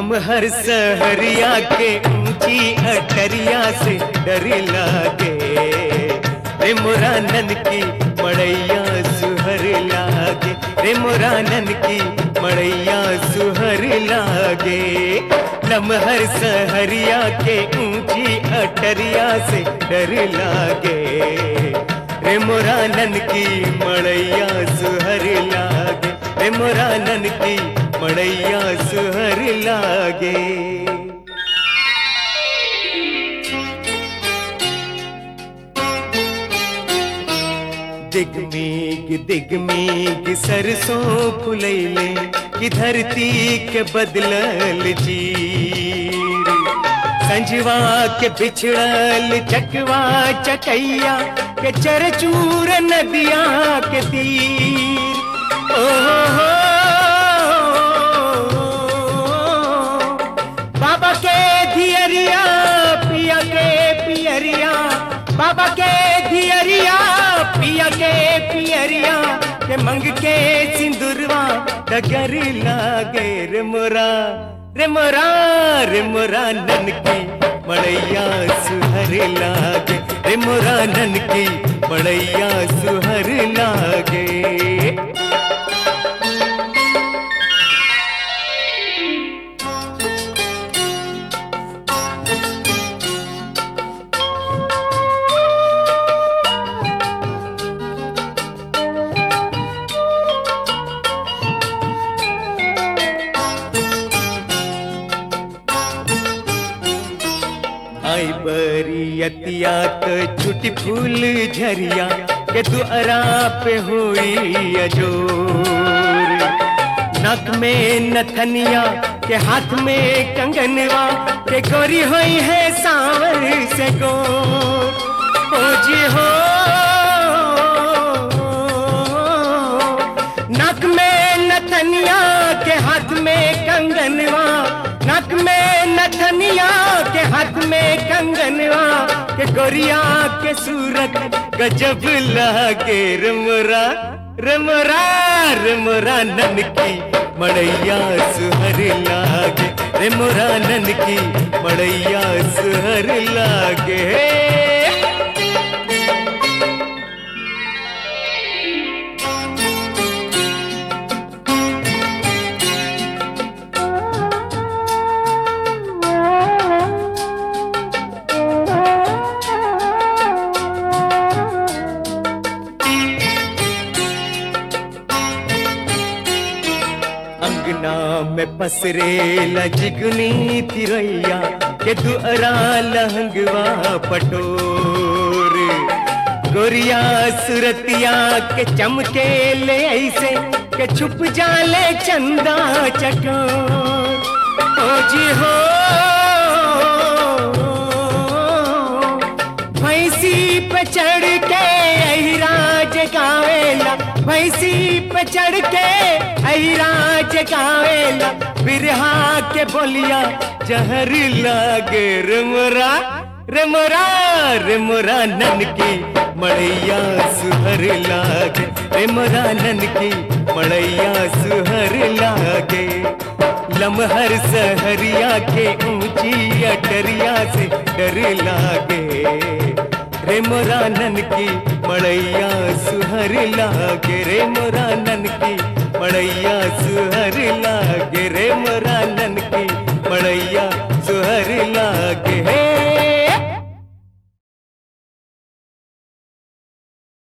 लमहर सहरिया के ऊंची अटरिया से डर लागे रे मुरानन की मड़ैया सुहर लागे रे मुरानन की मड़ैया सुहर लागे लमहर सहरिया के ऊंची अटरिया से डर लागे रे मुरानन की मड़ैया सुहर लागे रे मुरानन की मड़ैया सुहर लागे दिगमीग दिगमीग सरसों फुलैले कि धरती के बदलल जीर संजवा के बिछड़ल चकवा चकैया के चरचूर नदिया के तीर ओ हो बाबा के धियरिया पिया के पियरिया बाबा के धियरिया पिया के पियरिया के मंग के सिंदूरवा डगर लागे रे मोरा रे मोरा रे मोरा नन की मड़ैया सुहर लागे रे मोरा नन की मड़ैया सुहर लागे आई बरियतिया तो छुटी फूल झरिया के दुअरा पे हुई अजोर नक में नथनिया के हाथ में कंगनवा के गोरी हुई है सांवर से गोर ओ जी हो नक में नथनिया के हाथ में कंगनवा नक में नथनिया के हाथ में कंगनवा के गोरिया के सूरत गजब लागे रमरा रमरा रमरा नन की मड़ैया सुहर लागे रमरा नन की मड़ैया सुहर लागे अंगना में पसरे लजगनी तिरैया के दुअरा लहंगवा पटोर गोरिया सुरतिया के चमके ले ऐसे के छुप जाले चंदा चकोर ओ जी हो भैंसी पे चढ़ के अहिराज गावेला भैंसी पे चढ़ के अहिराज गावेला बिरहा के बोलिया जहर लागे रमरा रमरा रमरा नन की मड़ैया सुहर लागे रमरा नन की मड़ैया सुहर लागे लमहर सहरिया के ऊंची अटरिया से डर लागे रे मोरा नन की मड़ैया सुहर लागे रे मोरा नन की मड़ैया सुहर लागे रे मोरा नन